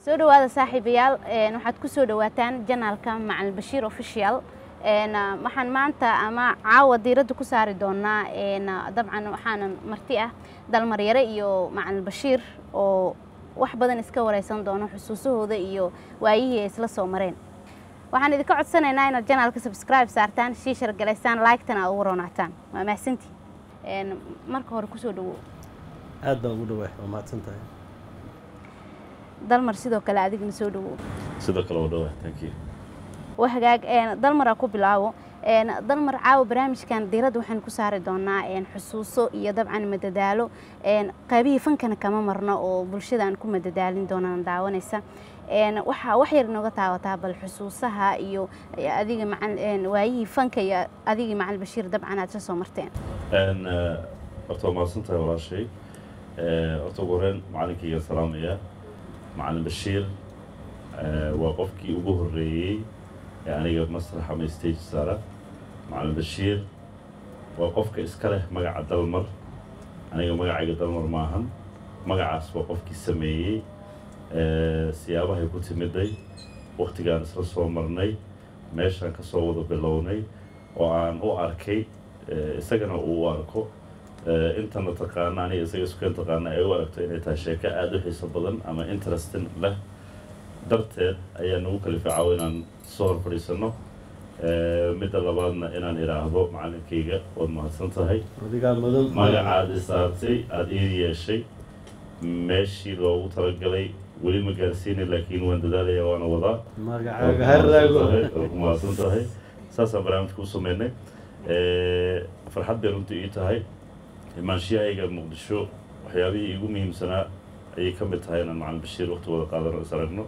soo dhawaada saaxiibayaal waxaad ku soo dhawaataan janaalka macalin bashiir official waxaan maanta ama caawa diiradda ku saari doonaa dabcan waxaana marti ah dalmaryare iyo macalin bashiir oo wax badan iska wareysan doono xusuusahooda iyo waayihii ay isla soo mareen waxaan idinka codsanaynaa inaad janaalka subscribe saartaan shiishar galaysaan like-tana aad ugu roonaataan waa mahadsantii marka hore kusoo dhawow aad baan ugu dhawaay waa mahadsan tahay dalmar sidoo kale adigna soo dhawow sidoo kale waa dhawaay thank you waa hagaag dalmar aa ku bilaabo dalmar caawa barnaamijkan diiradda waxaan ku saari doonaa xusuuso iyo dabcan madadaalo qaybihii fankana kama marno oo bulshada aan ku madadaalin doonaan daawanaysa waxaa wax yar inooga taawataa bal xusuusaha iyo adiga waayihii fanka iyo adigii macalin bashiir dabcan aad ka soo marteen horta waa mahadsan tahay walaashay horta ugu horeyn macalinkayga salaamaya macalin bashiir waa qofkii ugu horreeyey ee aniga masrax ama stage saara macalin bashiir waa qofka iska leh magaca dalmar aniga magacayga dalmar maahan magacaas waa qofkii sameeyey siyaabahay ku timiday waktigaan isla soo marnay meeshaan ka soo wada bilownay oo aan u arkay isagana uu u arko intana taqaana aniga isaga iskuken taqaana ay u aragto inay tahay sheeko aada u xiiso badan ama interesting leh darteed ayaa nagu kalifay caawo inaan soo hor fadhiisano midda labaadna inaan idhaahdo macalinkayga waad mahadsan tahay adigaa mudan magacaad isaartay aada ii yeeshay meeshii loogu talagalay weli ma gaarsiini laakiin waan dadaalaya waana wadaa magacaaga haraago waa ku mahadsan tahay saasaan barnaamijka u sameynay farxad bay runtii ii tahay imaanshiyahayga muqdisho waxyaabihii iigu muhiimsanaa ayay ka mid tahay inaan macalin bashiir waqti wada qaadano is aragno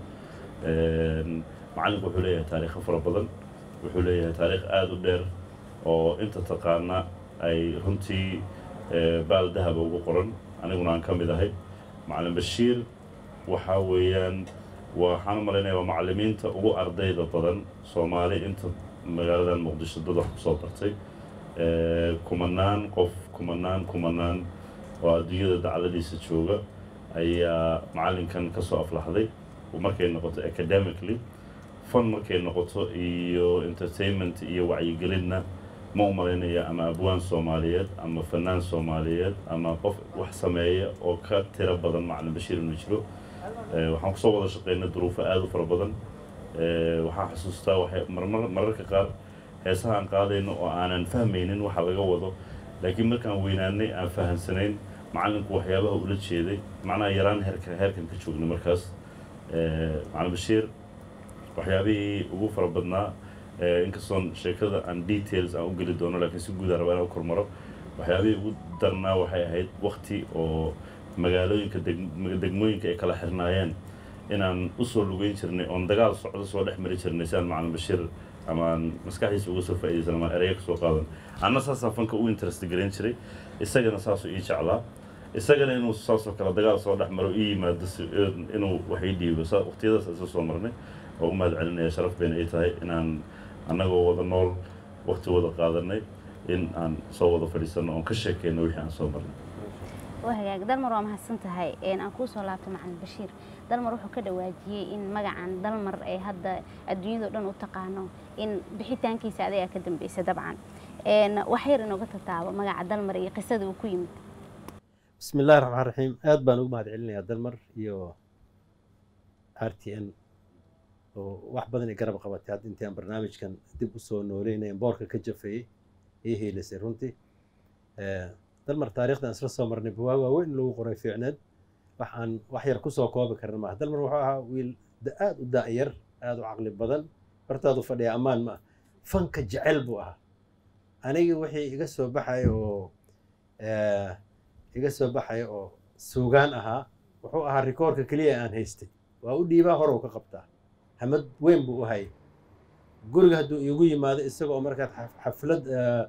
macalinku wuxuu leeyahay taariikho fara badan wuxuu leeyahay taariikh aada u dheer oo inta taqaana ay runtii baal dahaba ugu qoran aniguna aan ka mid ahay macalin bashiir waxaa weeyaan waxaan u malaynaya waa macalimiinta ugu ardayda badan soomaali inta magaaladan muqdisho dad wax kusoo bartay kumanaan qof kumanaan kumanaan oo adduunyada dacladiisa jooga ayaa macalinkan ka soo aflaxday markay noqoto academically fan markay noqoto iyo entertainment iyo wacyigelinna ma u malaynaya ama abwaan soomaaliyeed ama fanaan soomaaliyeed ama qof wax sameeya oo ka tiro badan macalin bashiir inuu jiro waxaan kusoo wada shaqeynay duruufo aada u fara badan waxaan xusuustaa waxay marmar mararka qaar heesaha aan qaadayno oo aanan fahmaynin waxa laga wado laakiin markaan weynaanay aan fahamsanayn macalinku waxyaabaha ula jeeday macnaha yaraan heerka heerkan ka joognay markaas macalin bashiir waxyaabihii ugu fara badnaa inkastoon sheekada aan details aan u geli doono laakiin si guud aan rabaa inaan u kormaro waxyaabihii ugu darnaa waxay ahayd wakti oo magaalooyinka degmooyinka ay kala xirnaayeen inaan usoo lugeyn jirnay oon dagaal socdo soo dhex mari jirnay si aan macalin bashiir ama aan maskaxdiisa uga soo faaidaysan ama ereya ka soo qaadan anna saasaa fanka u interest garayn jiray isagana saasuu ii jeclaa isagana inuu saasoo kale dagaal soo dhex maro ii yimaado inuu wax ii dhiibo waqtiyadaas isla soo marnay oo u mahad celinaya sharaf bayna ay tahay inaan annagoo wada nool waqti wada qaadanay in aan soo wada fadhiisano oon ka sheekeyno wixii aan soo marnay waa hagaag dalmar waa mahadsan tahay aan kuu soo laabtay macalin bashiir dalmar wuxuu ka dhawaajiyey in magacan dalmar ay hadda adduunyado dhan u taqaano in bixitaankiisa adigaa ka dambeysay dabcan wax yar inooga tataabo magaca dalmar iyo qisada uu ku yimid bismi illahi raxmaan raxiim aad baan ugu mahad celinayaa dalmar iyo r t n oo wax badan ay garab qabatay hadda intii aan barnaamijkan dib usoo nooleynaya boorka ka jafeeyey ii hiilisay runtii dalmar taarikhdan isla soo marnay buwaa waaweyn lagu qoray fiicneed wax aan wax yar kusoo koobi karin maaha dalmar wuxuu ahaa wiil aada u daa'yar aada u caqli badan bartaadu fadhiya ammaan ma ah fanka jecel buu ahaa anigii wixii iga soo baxaya oo iga soo baxaya oo suugaan ahaa wuxuu ahaa rikoorka keliya aan haystay waa u dhiibaa hor u ka qabtaa hamad weyn buu u hayay guriga hadduu iigu yimaado isagoo markaad xaflad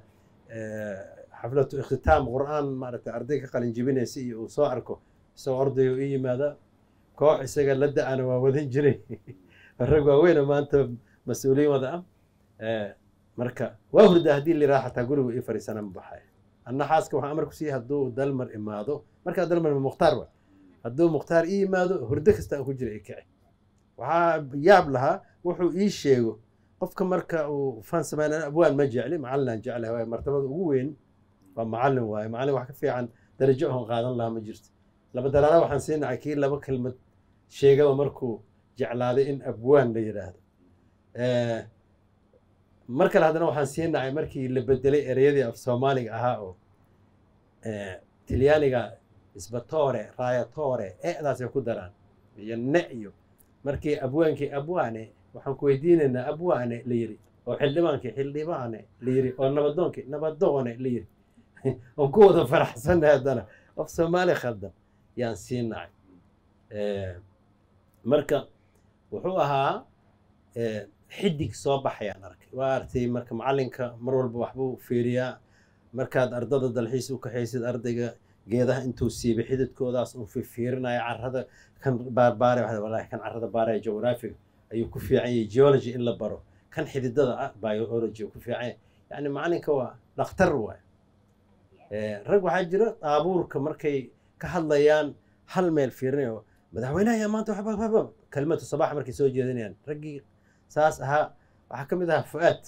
xaflatu ikhtitaam qur-aan maaragtay arday ka qalin jibinaysa iyo uu soo arko isagoo ordayo ii yimaada koox isaga la da-ana waa wadan jiray rag waaweyna maanta mas-uuliyin wada ah marka waa hurdaa haddii liraa xataa gurigu ii fariisana ma baxaya anna xaaska waxaan amar ku siiyey hadduu dalmar imaado markaa dalmar ma mukhtaar wa hadduu mukhtaar ii yimaado hurdo kasta aan ku jira i kici waxaa yaab lahaa wuxuu ii sheego qofka marka uu fan sameynaya abwaan ma jecli macallinaan jeclahay waaye martabada ugu weyn waa macallin waaye macallin wax ka fiican darajo oon qaadan lahaa ma jirto laba daraara waxaan siinahay kii laba kelmad sheegaba markuu jeclaaday in abwaan la yidhaahdo Eh, mar kale haddana waxaan siinahay markii la bedelay ereyadii af soomaaliga ahaa oo eh, talyaaniga isbatore rayatore e'daasay ku daraan iyo ne iyo markii abwaankii abwaane waxaan ku weydiinaynaa abwaane la yiri oo xildhibaankii xildhibaane la yiri oo nabadoonkii nabadoone la yiri oon ku wada faraxsanay haddana af soomaali khaldan yaan siinahay Eh, marka wuxuu ahaa eh, xidig soo baxayaan arkay waa artay marka macallinka mar walba waxbuu fiiriyaa markaad ardada dalxiis u kaxaysid ardayga geedaha intuu siibay xididkoodaas uu fiirinaya carrada kan baarbaare waxaa walahi kan carrada baaraya geographiga ayuu ku fiican yahay geology in la baro kan xididada ah biology ku fiican yahay yacni macalinka waa dhakhtar waay Eh, rag waxaa jira daabuurka markay ka hadlayaan hal meel fiirinayo madaxweynaha ayaa maanta waxba waxba kelmatu sabax markay soo jeedinayaan raggii saas ahaa waxaa ka mid ahaa fu'aad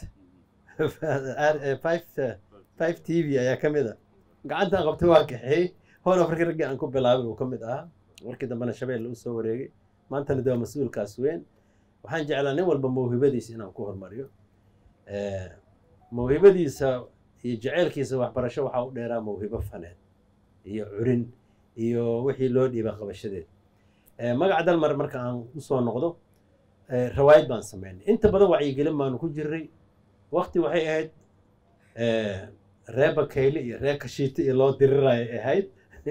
five five t v ayaa ka mid a gacantaan qabtay waa kaxeey howl afrika raggii aan ku bilaabay uu ka mid ahaa markii dambena shabeelle u soo wareegay maantana de waa mas-uulkaas weyn waxaan jeclaa nin walba mawhibadiisa inaan ku hormariyo Eh, mawhibadiisa iyo jaceylkiisa waxbarasho waxaa u dheeraa mawhibo faneed iyo curin iyo wixii loo dhiiba qabashadeed Eh, magaca dalmar marka aan usoo noqdo eh, rawaayad baan sameynay inta badan wacyigelin baanu ku jiray waqti waxay ahayd eh, ree bakayle iyo ree kashiite iyo loo diriraya ay ahayd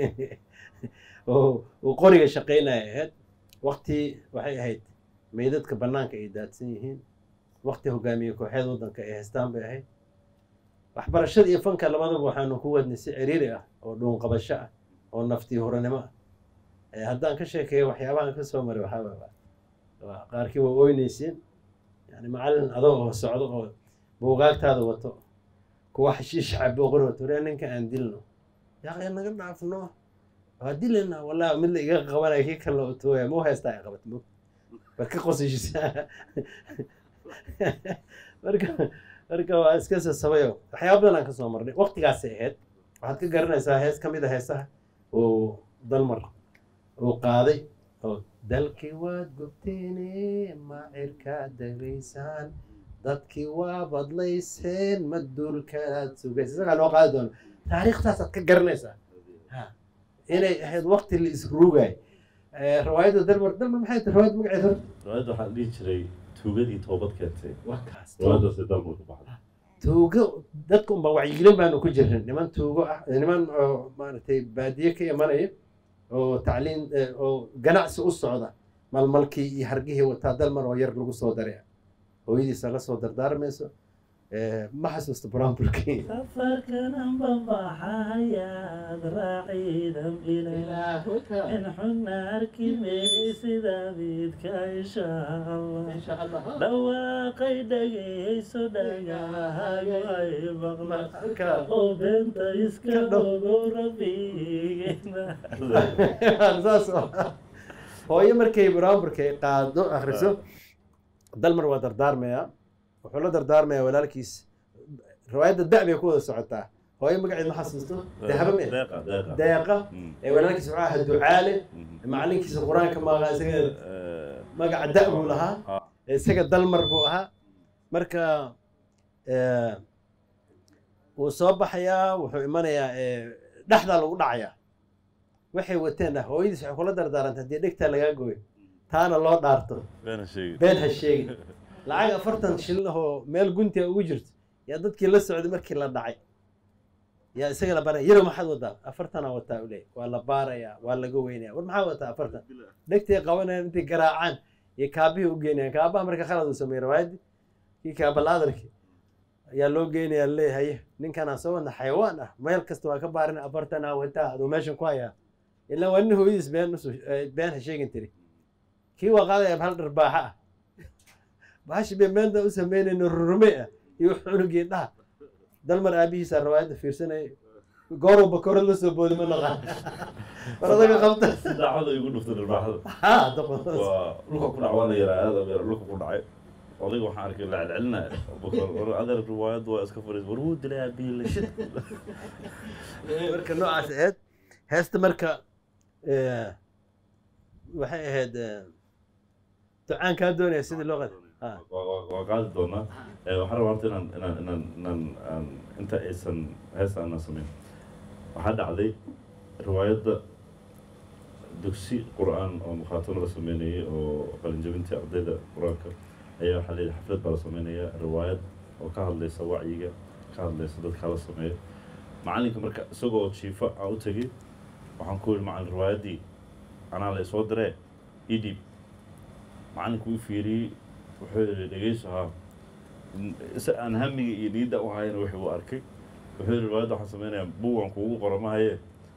oo uu qoriga shaqaynaya ahayd waqti waxay ahayd meydadka bannaanka ay daadsan yihiin waqti hogaamiye kooxeed waddanka ay haystaan bay ahayd waxbarashada iyo fanka labadaba waxaanu ku wadnay si ciriiri ah oo dhuunqabasho ah oo naftii huranimo ah Eh, haddaan ka sheekeeyo waxyaabahan ka soo maray waxaa waa- waa qaarkii waa oynaysiin yani macallin adoo oo socdo oo buugaagtaada wato kuwa xashiish cabo qori wato waree ninka aan dilno yaaqee naga dhaafno waa dilina wallahi mid la iga qabanaya kii kale oo tooya mau haystaa ay qabat mog war ka qosishisa marka marka waa iska sasabayo waxyaaba badan aan ka soo marnay waqtigaasay ahayd waxaad ka garanaysaa hees ka mid a heesaha uu dalmar uu qaaday oo dalkii waad gubteene macirkaad dagaysaan dadkii waa badlayseen ma duulkaad sugaysa isagaa loo qaadi doono taariikhtaasaad ka garanaysaa Ha. inay ahayd waqti la isruugay rawaayadda dalmar dalmar maxay tahay rawaayad magaceeda hor riwaayadda waxaa la dhihi jiray tuugadii toobad keentay waa kaas riwaayaddaasi dalmar ku baxday tuugo dadka unba wacyigelin baanu ku jirin niman tuugo ah niman oo maaragtay baadiye ka imanaya oo tacliin eh, oo ganacsi u socda malmalkii iyo hargihii wataa dalmar oo yar lagu soo daray hooyadiisa la soo dardaarmayso Eh, ma xasuusto buraanburkii safarkanan babaxayaad raaciidam ilaa in xuna arki maysida midka insha allah dhawaaqay dhagayso dhagahayo ay maqla oo beenta iska dhogo rabbigeena saas oo ah. hooyo markay buraanburka ay qaado akhriso dalmar waa dardaarmayaa wuxuu la dardaarmayaa walaalkiis riwaayadda da' bay ku wada socotaa hooyo magaceed ma xasuusto dahaba me deeqa deeqa deeqa Mm. ee walaalkiis wuxuu ahaa ducaale Mhm. macalinkiisa qur-aanka maaqa isaga Eh, magaca da' buu lahaa Ah. isaga dalmar buu ahaa marka eh, wuu soo baxayaa wuxuu imanayaa eh, dhexdaa lagu dhacayaa waxay wateen ah hooyadiis waxay kula dardaaranta haddii dhegtaa lagaa gooyo taana loo dhaarto beena sheegi been ha sheegin lacag afartan shilin ahoo meel guntiga ugu jirto yaa dadkii la socday markii la dhacay yaa isaga la baaraya yarow maxaad wadaa afartanaa wataa u leey waa la baarayaa waa laga weynaya war maxaa wataa afartan dhegtay qabanayaan intay garaacaan iyo kaabihii u geynayaan kaabaha marka khalad uu sameeyey rawaayadii kii kaabaladarki ayaa loo geynayaa leeyahay ninkanaa soo wadna xayawaan ah meel kasta waa ka baarin afartanaa wataa aduu meeshan ku hayaa ilaa waa nin hooyadiis been usu been ha sheegin tiri kii waa qaadaya hal dharbaaxa ah bahashi bay meenta u sameynayno rurume ah iyo cunugii dhaha dalmar aabihiisa rawaayadda fiirsanayay gooruu bakoorad la soo boodi ma naqaan war adaga qabta si daacada igu dhuftay dharbaaxada ha doqon waa dhulka ku dhac waa la yaraa aada yara dhulka ku dhacay odayga waxaan arkay la celcelinaya bakor war adeer riwaayaddu waa iska fariis war wuu dilay aabihi la shid marka noocaas ahayd heesta marka eh, waxay ahayd eh, ducaan kaa doonaya sidii loo qad ha waa waa- waa qaadi doonaa Eh, waxaan rabaa horta inaan inaan inaan inaan aan inta aysan heesta aanan samayn waxaa dhacday riwaayadda dugsi qur-aan oo mukhaatamo la sameynayay oo qalinjabintii ardayda qur-aanka ayaa waxaa layidhi xaflad baa la sameynaya riwaayad oo ka hadlaysa wacyiga ka hadlaysa dadka la sameeya macalinka marka isagoo jiifa aan u tegay waxaan ku yidhi macalin riwaayaddii anaa la isoo diree ii dhiib macalinku u fiiriyey wuxuu yidhi dhegeyso haa isa aan hamiga iyo niyadda u hayana wixii uu arkay wuxuu yidhi riwaayadda waxaan sameynayaa buugan kuugu qoro mahaye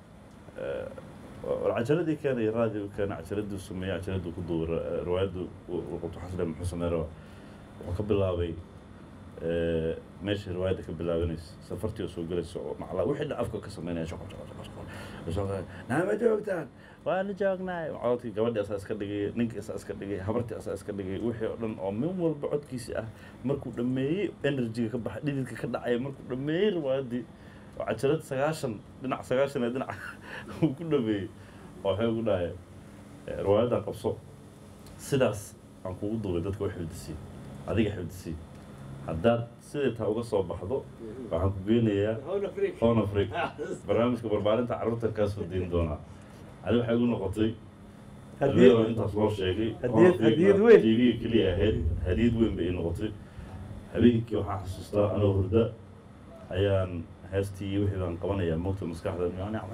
war cajaladii keenay raadiyo keenay cajaladii sameeyey cajaladii ku duubay riwaayaddu qurtu xasle muxuu sameynaya wuxuu ka bilaabay eh, meeshii riwaayadda ka bilaabanaysa safartii oo soo gelaysa oo maclaa wixii dhan afka ka sameynaya shaqo shaqo shaqo shaqo shaqo naama joogtaan waana joognaay codkii gabadhii asaa iska dhigay ninkii asaa iska dhigay habartii asaa iska dhigay wixii oo dhan oo min walba codkiisi ah markuu dhameeyey enerjiga ka baxay dhididka ka dhacaya markuu dhameeyey riwaayaddii oo cajalad sagaashan dhinac sagaashan ee dhinac uu ku dhameeyey oo waxay ugu dhahay eh, riwaayaddan qabso sidaas aan kugu duubay dadka u xifdisiy adiga xifdisiy haddaad siday taa uga soo baxdo waxaan ku geynayaa horn afric barnaamijka barbaarinta carruurta kaasoo deyn doonaa adi waxay igu noqotay Hadiyad- hadiyad intaas loo sheegay hadiyad- hadiyad weyn. tv keliya ahayd hadiyad weyn bay ii noqotay habeenkii waxaan xasuustaa anoo hurda ayaan heestii iyo wixii baan qabanayaa moogta maskaxda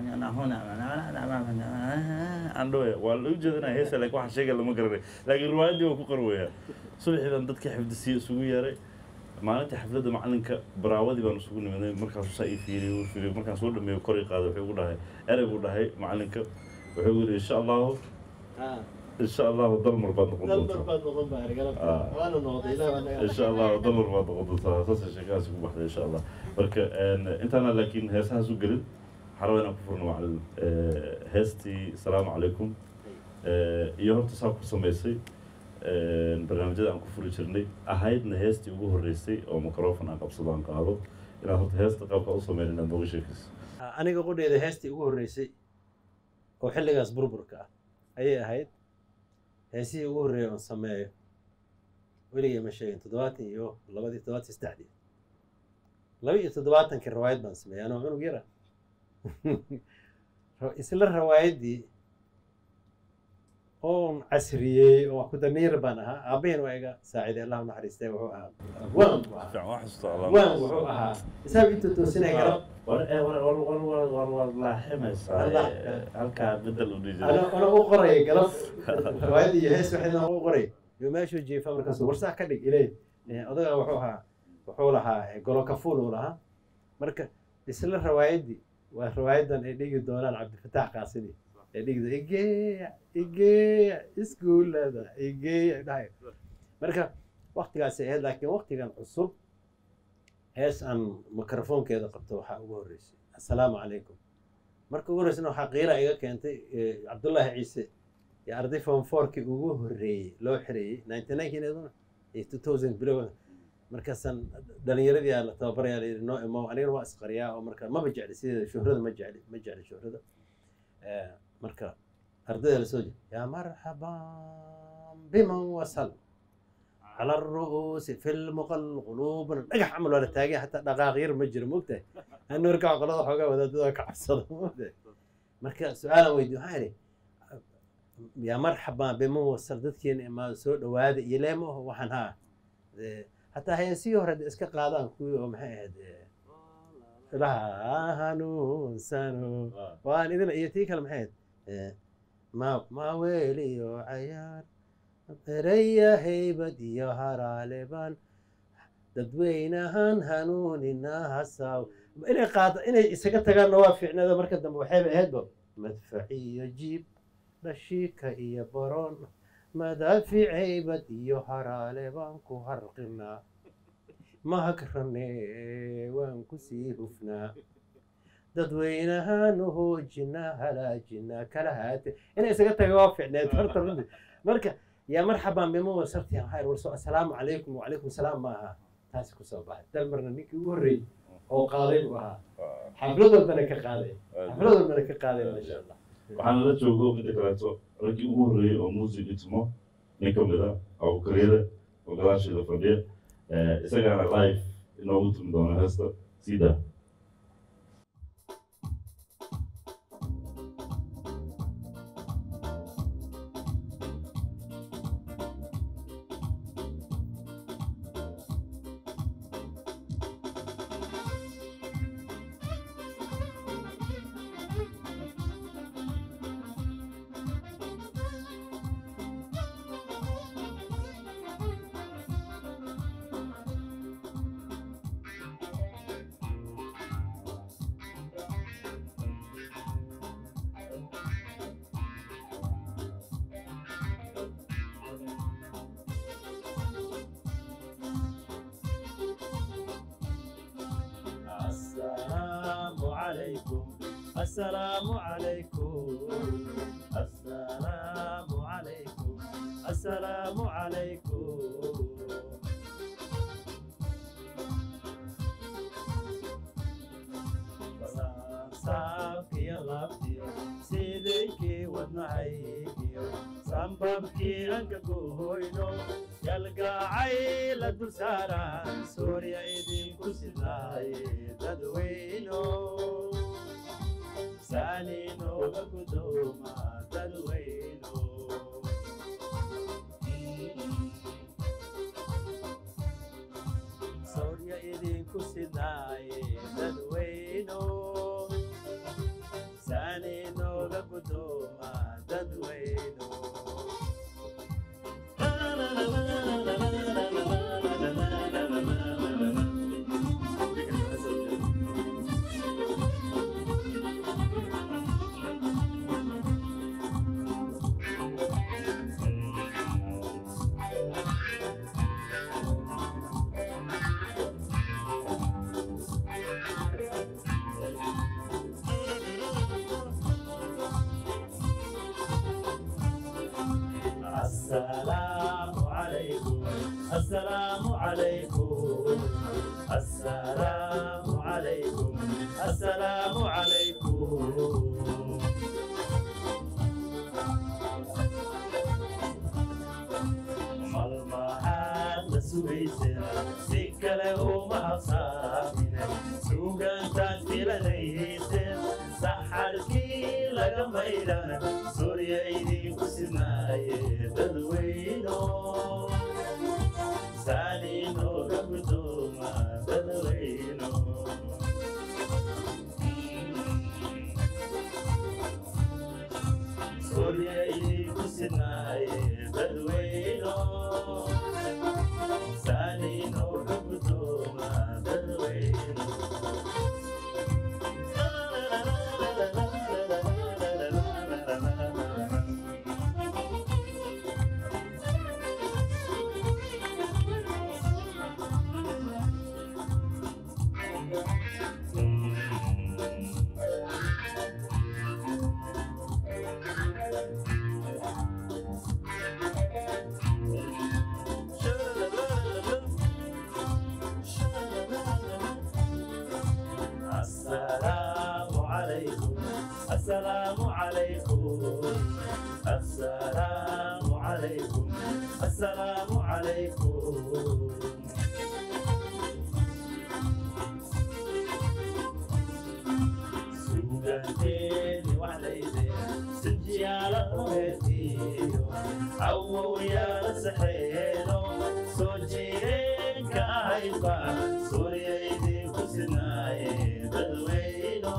andhowe waa la ujeedinaya heesa laakiin waxa sheegaya lama garanay laakiin riwaayaddii waa ku qarwayaa subaxii baan dadkii xifdisiye isugu yeeray maalinta xafladda macalinka baraawadii baan isugu nimaday markaasuu saa ii fiiriyey uu fiiriyey markaan soo dhameeyo kor ii qaaday wuxuu igu dhahay erey buu dhahay macalinka wuxuu igu yidhi insha allahu insha allahu dalmar baad noqon doontaa Ah. insha allahu dalmar baad noqon doontaa saasay sheekadaasi ku baxday insha allah marka een, intaana laakiin heesahaas u gelin waxaa rabaa inaan ku furno macalin eh, heestii salaamu calaykum Eh, iyo horta saa ku samaysay een, barnaamijyada aan ku furi jirnay ahaydna heestii ugu horreysay oo microfon aan qabsado aan qaado inaad horta heesta qaabka u sameyn inaad nooga sheekayso aniga qudheeda heestii ugu horreysay oo xilligaas burburka ah ayay ahayd heesihii ugu horreeyay oon sameeyo weligay ma sheegin toddobaatan iyo labadii toddobaatan iyo saddexdii laba iyo toddobaatankii rawaayad baan sameeyay anoo cunug yara isla rawaayaddii oon casriyey oo wax ku damiir baan ahaa aabaheen waa iga saaciday allah u naxariistay wuxuu ahaa waan buu ahaa fiican waa xasuusta allah waan wuxuu ahaa isaga intuu toosinaya garab war eh, war war war war war war laaximaysaa Allah. eh, halkaa bedel u dhihi ana ana u qoraya galab riwaayad iyo hees waxayna u qoray iyo meeshuu jiifa markaasuu warsax ka dhig ilay odaga wuxuu ahaa wuxuu lahaa eh, golo kafuul uu lahaa marka isla riwaayaddii waa riwaayadan ay dhigi doonaan cabdifataax qaasidi ay dhigi doon igeeya igeeya iskuullada igeeya dhahay marka waktigaasi ahayd laakiin waktigan cusub hees aan mikrofoonkeeda qabto waxaa ugu horreysay assalaamu calaykum marka ugu horreysana waxaa qiila iga keentay eh, cabdullaahi ciise iyo arday form fourkii ugu horreeyey loo xireeyey ninety ninekin iyaduna iyo two thousand bilow markaasaan dhalinyaradii aa la tababarayaa la yidhi noo imo anigana waa isqariyaa oo marka maba jecli sideeda shuhrada ma jecli ma jecli shuhrada Eh, marka ardayda lasoo jeeda yaa marxaban biman wasal على الرؤوس في المقل قلوبنا dhagax camal waa la taagay xataa dhaqaaq yar ma jiro mogtahay anu markaa qolada xoogaa wadaadada ka cabsada mogtahay marka su-aalan weydiy waxaa idhi yaa marxaban biman wasal dadkeena imaado soo dhawaada iyo leema oho waxaan haa Eh, hataa heesihii hore de iska qaadaan kuwii oo maxay ahayd eh, ilaha hanuunsano waan idin iyo tii kale maxay ahayd Eh, ma ma weeliyo cayaar eraya haybad iyo haraaleban dadweynahan hanuunina hasaw inay qaada inay isaga tagaanna waa fiicnada marka dambe waxayba ahaydba madfac iyo jiib dhashiika iyo baroon madaafic haybad iyo haraale baan ku harqinaa mahagrane waan kusii hufnaa dadweynahaan u hoojina halaajina kala haate inay isaga taga waa ficneed horta runtii marka yaa marxaban bima wasarti waxaa warso assalaamu calaykum wacalaykum salaam ma aha taasi kusoo baxay dalmarna ninkii ugu horreeyey oo qaaday buu ahaa xaflad walbana ka qaaday xaflad walbana ka qaaday maasha allah waxaana la joogo midda kaleeto raggii ugu horreeyey oo muusig dhitmo nin ka mid a abukaryada oo gadaasheeda fadhiya Eh, isagaana live inoogu tumi doona heesta sida السلام عليكم السلام عليكم السلام عليكم السلام عليكم saabkiyo laabtiyo sidaykii wadnahaygiyo sambabkii anka gohoyno galgacay la dul saaraan soorya idinku sidaaye dadweyno saaninooga gudooma dadweyno soorya idinku sidaaye dadweyno saaninooga gudooma dadweyno السلام عليكم السلام عليكم السلام عليكم السلام عليكم malmahaad la sugayseen si kale uma habsaamine suugaantaad filanayseen saxarkii laga maydhana surya idinku sinaaye dadweyno saaninooga gudooma dadweyno surya idinku sinaaye dadweyno saaninooga gudooma dadweyno السلام عليكم السلام عليكم السلام عليكم السلام عليكم suugaanteeni waxlayde sinjiyaala uheetiyo awowayaala saxeeno soo jireenka ahayba surya idinku sinaaye dadweyno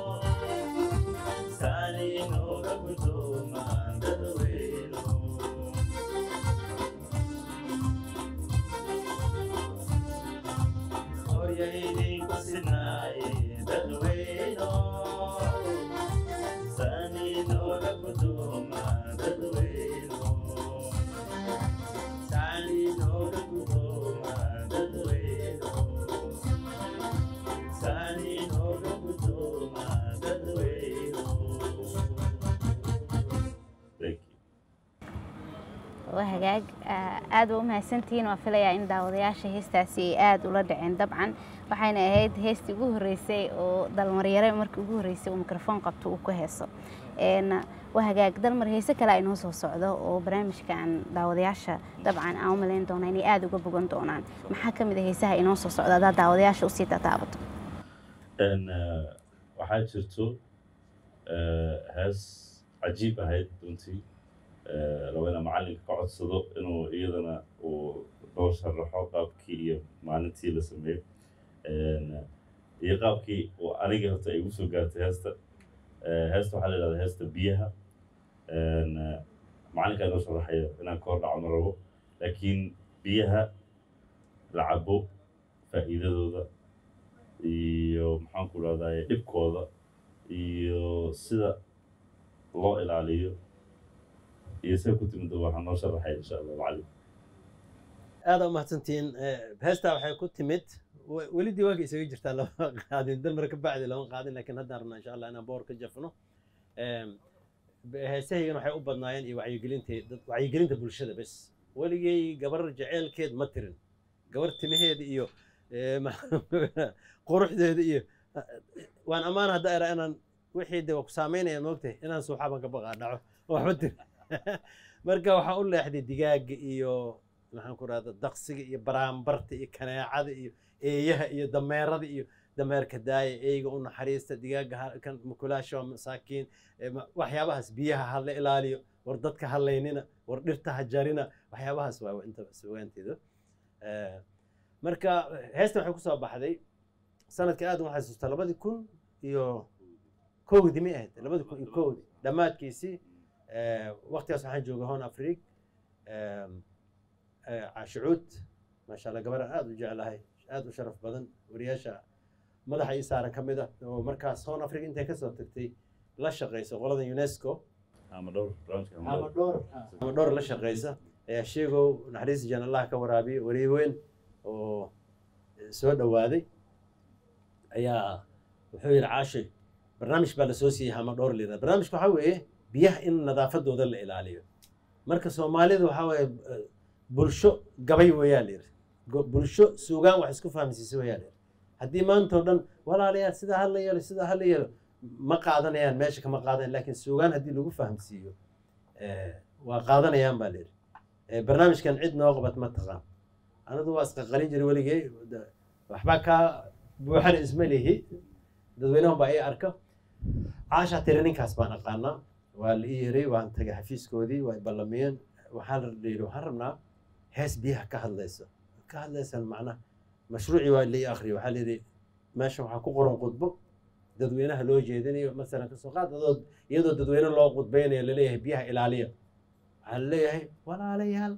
saaninooga gudooma dadweyno surya idinku sinaaye dadweyno saaninooga gudooma dadweyno saaninooga gudooma dadweyno saaninooga gudooma waa hagaag Ah, aad waa u mahadsantihiin waa filayaa in daawadayaasha heestaasi ay aada ula dhaceen dabcan waxayna ahayd heestii ugu horreysay oo dalmaryare markii ugu horreysay uu mikrofoon qabto uu ku heeso Een, waa hagaag dalmar heese kale ay noo soo socdo oo barnaamijkan daawadayaasha dabcan aan u malayn doona inay aada uga bogan doonaan maxaa ka mid a heesaha inoo soo socda haddaad daawadayaasha usii tataabato En, eh, waxaa jirto eh, hees cajiib ahayd runtii Eh, rabo inaan macalinka ka codsado inuu iyadana uu noo sharaxo qaabkii iyo maalintii la sameeyo En, iyo qaabkii uu aniga horta ay igu soo gaartay heesta Eh, heesta waxaa la yidhahdaa heesta biyaha En, eh, macalinka inoo sharaxayo inaan ka hor dhaco ma rabo laakiin biyaha la cabo faa'iidadooda iyo maxaan ku rahdaye dhibkooda iyo sida loo ilaaliyo iyo sida ku timid waxaa noo sharaxay insha allah macalin aada u mahadsantihiin Eh, heestaa waxay ku timid we- weli diiwaanka isaga jirtaa lama qaadin dalmar ka bacdi lama qaadin laakiin haddaan rabnaa insha allah inaan boor ka jafno Em, be- heesahaygan waxay u badnaayeen iyo wacyigelinta dad wacyigelinta bulshada bes weligay gabar jeceelkeed ma tirin gabar timaheeda iyo eh, ma- quruxdeeda iyo waan ammaan hadda era inaan wixii de waa ku saameynaya moogtahay inaan suuxaban ka baqaa dhaco waxba tirin marka waxaa u leexday digaaga iyo maxaan ku rahda daqsiga iyo baraambarta iyo kaneecada iyo eeyaha iyo dameerada iyo dameerka daaya eeyga u naxariista digaaga ha- kan mukulaasha waa masaakiin eh, ma- waxyaabahaas biyaha ha la ilaaliyo war dadka ha laynina war dhirta ha jarina waxyaabahaas waa inta sugaanteeda Eh, marka heesta waxay kusoo baxday sanadka aad uma xasuusta labadii kun iyo kowdii mi ahayd labadii kun iyo kowdii dhammaadkiisii eh, waqtigaas waxaan joogay hon afriig cashucuud maasha allah gabar aan aada u jeclahay aada u sharaf badan wariyaasha madaxa ii saaran ka mid ah oo markaas hon afriig intay kasoo tagtay la shaqayso qolada unesco ama dhowr barnaamijka ama ama dhowr dhowr ama dhowr la shaqaysa ayaa sheegow naxariis jaan allah ka waraabiyo wariye weyn oo soo dhowaaday ayaa wuxuu yidhi caashay barnaamij baa lasoo siiyey hama dhowr lira barnaamijka waxaa weeye biyaha in nadaafadooda la ilaaliyo marka soomaalida waxaa weeye eh, bulsho gabay weeyaa la yidhi Go- bulsho suugaan wax isku fahamsiisa weeyaa la yidhi haddii maanta oo dhan walaalayaal sidaa hala yeelo sidaa hala yeelo ma qaadanayaan meesha kama qaadanayan laakiin suugaan haddii lagu fahamsiiyo eh, waa qaadanayaan baa la yidhi Eh, barnaamijkan cid noo qabat ma taqaan anigu waa isqaqalin jiray weligay da- waxbaa kaa buuxan isma lihi dadweynahan baa ii arka caashaa tiri ninkaas baan aqaanaa waa la ii yeray waan tagay xafiiskoodii waa i ballamiyeen waxaan la yidhi waxaan rabnaa hees biyaha ka hadlayso ka hadlaysan macnaha mashruucii waa la ii akhriyay waxaa la yidhi meesha waxaa ku qoran khudbo dadweynaha loo jeedinayo masalan kasoo qaad adoo iyadoo dadweyne loo khudbaynayo laleeyahay biyaha ilaaliya waxaa laleeyahay walaalayaal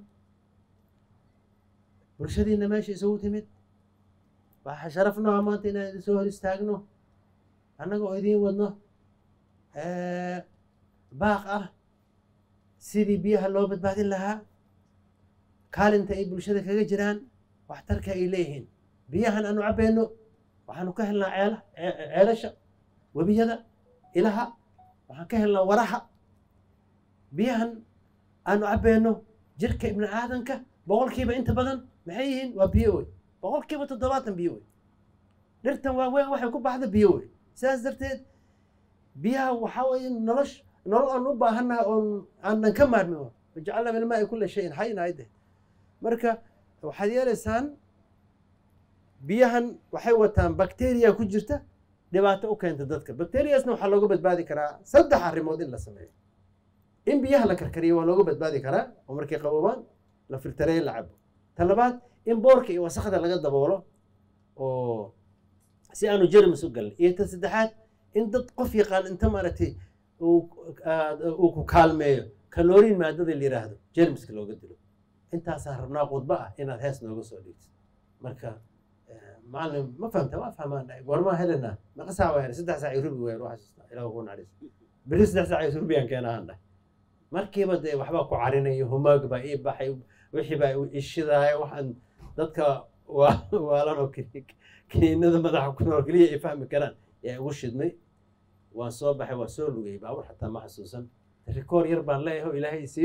bulshadiina meesha isugu timid waxaa sharaf noo ah maanta inaan idin soo hor istaagno annaga oo idiin wadno eh, baaq ah sidii biyaha loo badbaadin lahaa kaalinta ay bulshada kaga jiraan waxtarka ay leeyihiin biyahan aanu cabbayno waxaanu ka helnaa ceela ce- ceelasha webiyada ilaha waxaan ka helnaa waraha biyahan aanu cabbayno jirka ibni aadanka boqolkiiba inta badan maxay yihiin waa biyo wey boqolkiiba toddobaatan biyo wey dhirtan waaweyn waxay ku baxda biyo wey sidaas darteed biyaha waxaa weeye nolosh nolol aan u baahannahay oon aanan ka maarmin wa wajacalna min almaai kulla shayin xayin ayde marka waxaad yeelaysaan biyahan waxay wataan bacteria ku jirta dhibaato u keenta dadka bacteriasna waxaa looga badbaadi karaa saddex arrimood in la sameeyo in biyaha la karkariyo waa looga badbaadi karaa oo markay qaboobaan la filtareeyo la cabo ta labaad in boorka iyo wasakda laga daboolo oo si aanu jermis u galin iyo ta saddexaad in dad qof yaqaan inta maaragtay uu aad- uu ku kaalmeeyo kaloriin maadada la yiraahdo jermiska looga dilo intaasaan rabnaa khudbo ah inaad hees nooga soo dhigtid marka eh, macalin ma fahamta waa fahmaan dhahay goormaa helenaa meeqa saac waa helay saddex saac iyo rubi weer waa xasuustaa ilaah ku naxariis beri saddex saac iyo rubiyaan keenahan dhahay markiiba dee waxbaa ku carinayo humaag baa ii baxay wixii baa i ishidaaya waxaan dadka waa waalanoo kiniinada madaxa ku nool keliya ay fahmi karaan yaa igu shidmay waan soo baxay waa soo lugayay baabur xataa ma xasuusan rikoor yar baan leeyahay oo ilaahay isiiyo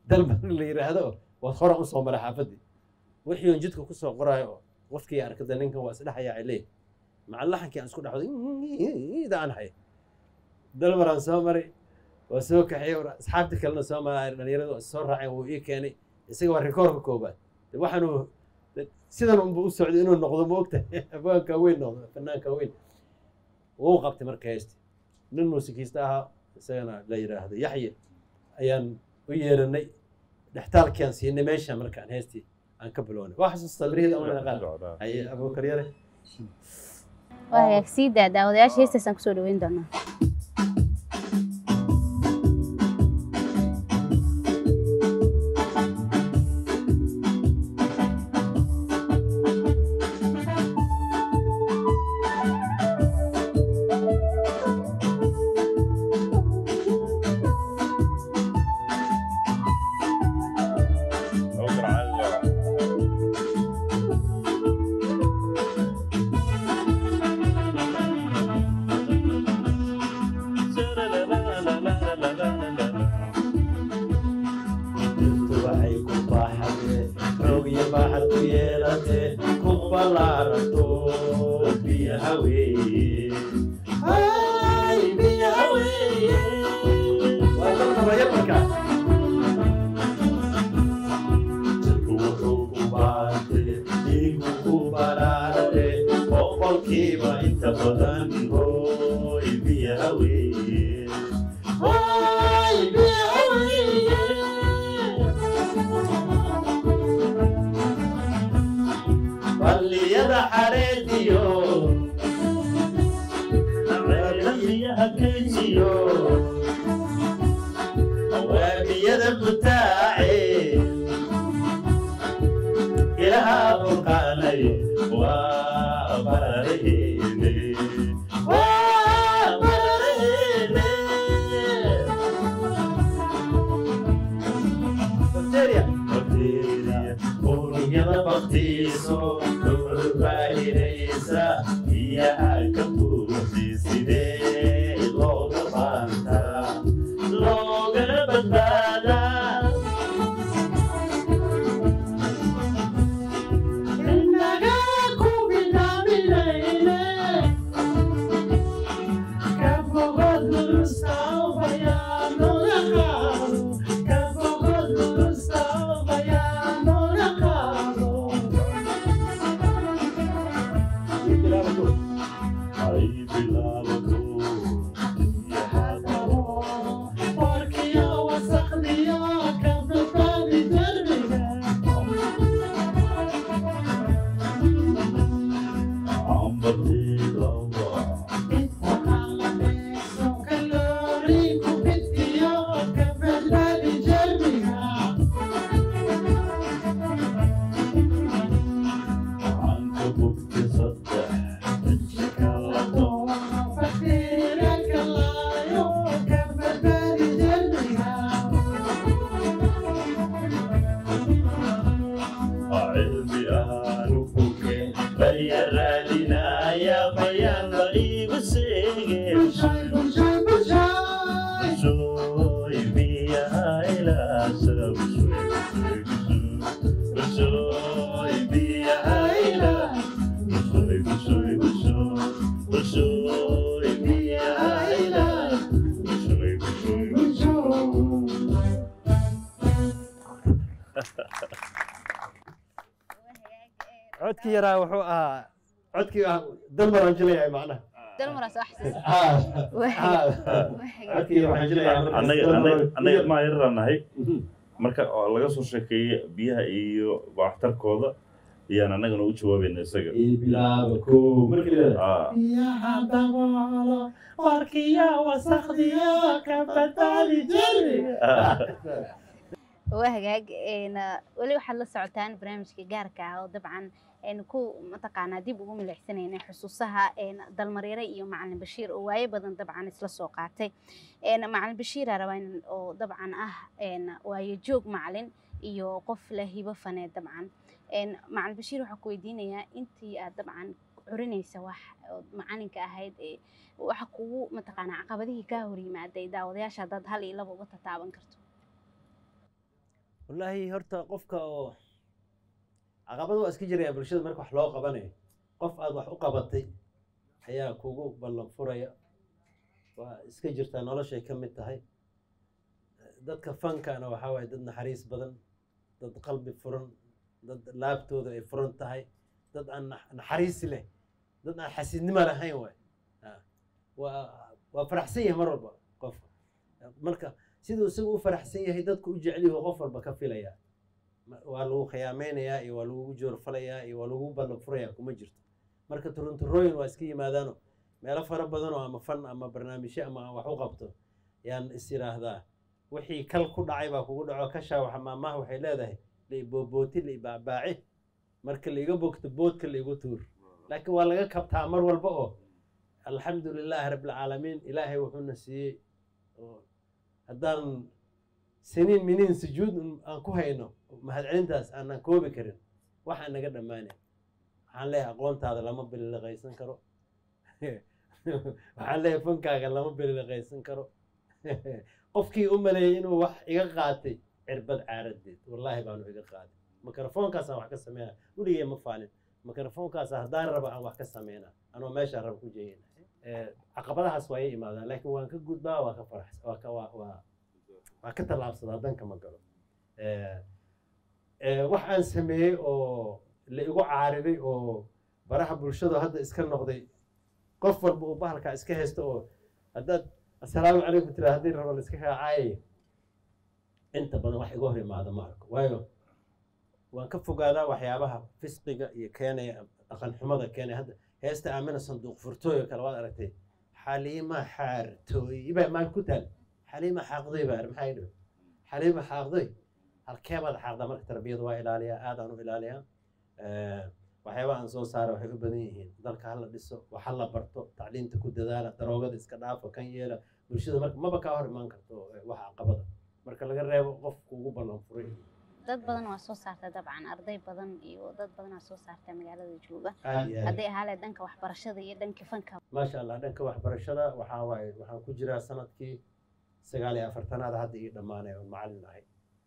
dalmar la yidhaahdo waad horan usoo maray xaafaddii wixii on jidka kusoo qoraayo qofkii arkada ninkan waa isdhexayaa cilee maca laxankii aan isku dhexwada daan hay dalmaraan soo maray waa soo kaxiyey war asxaabtii kalena soo maray dhalinyaradu is soo raaceen wuu ii keenay isaga waa rikoorka koobaad de waxaanu de sidan unba u socday inuu noqdo ma ogta abwaanka weyn noqdo fanaanka weyn wuu qabtay marka heesti nin muusikiista ahaa isagana la yidhaahdo yaxye ayaan u yeeranay dhextaalkiaan siinay meesha markaan heestii aan ka bilownay waa xasuustaa mirihii amana qaar haye abuukar yare waa hagaag sii daa daawadayaasha heestaasaan kusoo dhaweyn doonaa dhirtu waxay ku baaxatee xoog iyo baaxad ku yeelatee ku ballaaranto biyaha weeye Ay, biyaha weeye waa dadka rayar markaa jirku wuxuu ku baatee dhiigu ku baraarate boqolkiiba inta badan hooy biyaha weeye Ay, biyaha weeye balliyada xareediyo ceelbiyaha keysiyo waabiyada butaace ilaha burqaanay waa barareene waa barareene bacteria unugyada baktiiso dhulbaahinaysa biyaha ka buuxi sidee looga baantaa loogana badbaadaa inaga ku bilaabilayne ka fogod lustabayaanoga qaado ka fogod lustabayaanoga qaado ay bilaabato warkiyo wasakdiyo ka badbaadi derbiga codkii yaraa wuxuu ahaa codkii ah dalmar aan jilayahay macnaha dalmaraas wax codkii waxaan jilayaa annaga annaga annaga maa yararaan nahay marka oo laga soo sheekeeyey biyaha iyo waxtarkooda ayaan annagana u jawaabayna isaga bilaaba ko markii la Ah, biyaha daboolo warkiya wasakdiyo ka badbaadi jirbiga waa hagaag een, weli waxaad la socotaan barnaamijka gaarka ah oo dabcan een, ku mataqaanaa dib ugu milixsanayna xusuusaha een, dalmareere iyo macalin bashiir oo waayo badan dabcan isla soo qaatay een, macalin bashiira rabaa in oo dabcan ah een, waayo joog macalin iyo qof leh hibo faneed dabcan een, macalin bashiir waxaa ku weydiinayaa intii aad dabcan curinaysa wax oo macalinka ahayd ee waxa kugu mataqaanaa caqabadihii kaa hor yimaaday daawadayaasha haddaad hal iyo laba uga tataaban karto wallaahi horta qofka oo caqabad waa iska jiraya bulshada marka wax loo qabanayo qof aad wax u qabatay ayaa kugu ballan furaya waa iska jirtaa noloshay ka mid tahay dadka fankana waxaa waaye dad naxariis badan dad qalbi furan dad laabtooda ay furan tahay dad aan nax- naxariis leh dad aan xasiidnimo lahayn waay Ah. waa waa faraxsan yahay mar walba qofka marka siduu isagu u faraxsan yahay dadku u jecel yahay qof walba ka filaya Ma- waa lagu khiyaameynayaa iyo waa lagugu joorfalayaa iyo waa lagu ballan furayaa kuma jirto marka turunturooyin waa iska yimaadaano meelo fara badan oo ama fan ama barnaamijyo ama aan wax u qabto yaan is yidhaahdaa wixii kal ku dhacay baa kugu dhaco kashaa waxa maamaha waxay leedahay laibobooti laibaabaaci marka laiga bogto boodka laigu tuur laakiin waa laga kabtaa mar walba oo alxamdu lilaahi rabbilcaalamiin ilaahay wuxuuna siiyey oo haddaan siniin miniin sujuud un aan ku hayno mahadcelintaas aanan koobi karin waxaan naga dhammaanay waxaan leeyahay aqoontaada lama bililiqaysan karo waxaan leeyahay fankaaga lama bililiqaysan karo qofkii u maleeyey inuu wax iga qaatay cirbad caaradeed wallaahi baanu iga qaaday mikrofoonkaasaan wax ka sameynaa weligee ma faalin mikrofoonkaas haddaan raba aan wax ka sameynaa anoo meeshaan raba ku jeeyana caqabadahaas waa ii imaadaan laakiin waan ka gudbaa waa ka farax waa ka waa waa waa ka tallaabsadaa danka ma galo Eh, eh, wax aan sameeyey oo la igu caariday oo baraha bulshadu hadda iska noqday qof walba uu bahalkaa iska haysto oo haddaad assalaamu calaykum tira haddii rabo la iska kaacaayayo inta badan wax iga hor imaada ma arko waayo waan ka fogaadaa waxyaabaha fisqiga iyo keenaya dhaqan xumada keenaya hadda heesta aamina sanduuq furtooy oo kale waad aragtay xaliima xaartooy baa maan ku taal xaliima xaaqday baa maxaa idhi xaliima xaaqday halkeebaad xaaqdaa marka tarbiyada waa ilaaliyaa aadaan u ilaaliyaa Eh, waxyaabaha aan soo saara waxay u badan yihiin dalka hala dhiso wax hala barto tacliinta ku dadaala daroogada iska dhaafa kan yeela bulshada marka maba kaa hor imaan karto eh, wax caqabada marka laga reebo qofku ugu ballan furay dad badan waa soo saarta dabcan arday badan iyo dad badan waa soo saarta magaalada jooga aad iyo aad hadday ahaale dhanka waxbarashada iyo dhanka fanka maasha allah dhanka waxbarashada waxaa waaye waxaan ku jiraa sanadkii sagaal iyo afartanaad hadda ii dhammaanay oon macallin ahay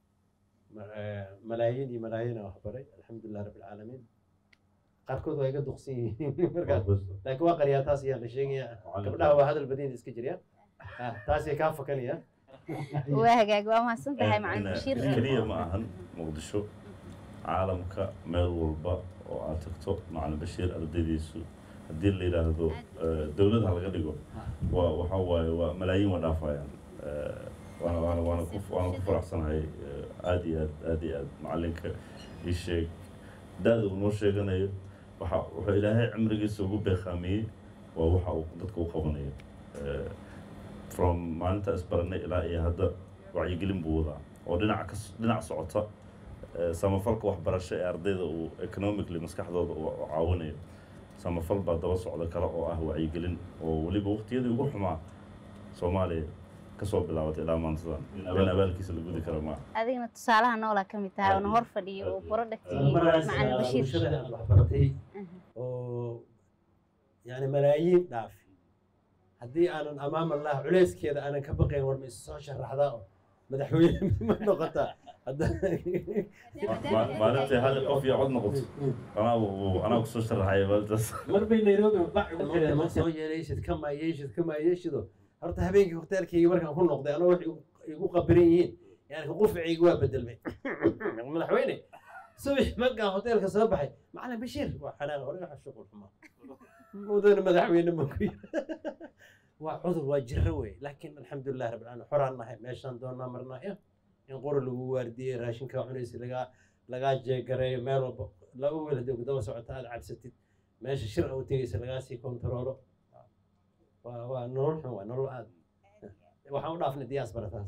Ma- eh, malaayiin iyo malaayiin aan waxbaray alxamdulilah rabbi alcaalamiin qaarkood waa iga duqsan yihiin markaa laakiin waa qaryaa taas ayaa la sheegayaa gabdhaha waa hadal badin iska jirya Ah, taasay kaa fakanaya waa hagaag waa mahadsan tahay macalin Ina- bashiir keliya ma ahan muqdisho caalamka meel walba oo aad tagto macalin bashiir ardaydiisu haddii la yidhaahdo eh, dowlad ha laga dhigo waa waxa waaye waa malaayiin waa dhaafayaan Eh, waana waana waana ku waana ku faraxsanahay eh, aad iyo aad aad iyo aad macalinka ii sheeg da-da uu noo sheeganayo waxa wuxuu ilaahay cimrigiisa ugu beeqaamiyey waa waxa uu dadka u qabanayo Eh, from maalinta isbaranay ilaa iyo hadda wacyigelin buu wadaa oo dhinac ka dhinac socota eh, samafalka waxbarasho ee ardayda uu economically maskaxdooda uu uu caawinayo samafal baa daba socda kale oo ah wacyigelin oo weliba waqtiyadii ugu xumaa soomaaliya kasoo bilaabatay ilaa maantadan in abaalkiisa la gudi kara maaha adigna tusaalaha noolaa ka mid tahay oona hor fadhiyo oo productigii maraas macalin bashiir bulshada aad waxbaratay Mhm. oo yani malaayiin dhaafi haddii aanan amaam allah culeyskeeda aanan ka baqayn war ma isu soo sharaxdaa oo madaxweyne ma noqotaa hadda Ma- maalintii hal qof iyo cod noqoto anaa anaa kusoo sharaxaya maalintaas mar bay nairobi bac ma soo yeeleysid kama yeeshid kama yeeshido horta habeenkii hoteelkayga markaan ku noqday anoo wax igu- igu qabiran yihiin yani quficayga waa bedelmay madaxweyne subax markaan hoteelka soo baxay macalin bashiir waa xanaaq origa shuqul xumaa mudana madaxweyne ma ku yiri waa cudur waa jiro wey laakiin alxamdulilah rabbil caalamiin xoraan nahay meeshaan doonaa marnaa ya in qori lagu waardiyey raashinkaa cunaysa lagaa lagaa jeegareeyo meel walba laba weel haddii ku daba socota aad cabsatid meesha shir a u tegeysa lagaa sii kontaroolo waa waa nolol xun waa nolol aad waxaan u dhaafnay diaspora taas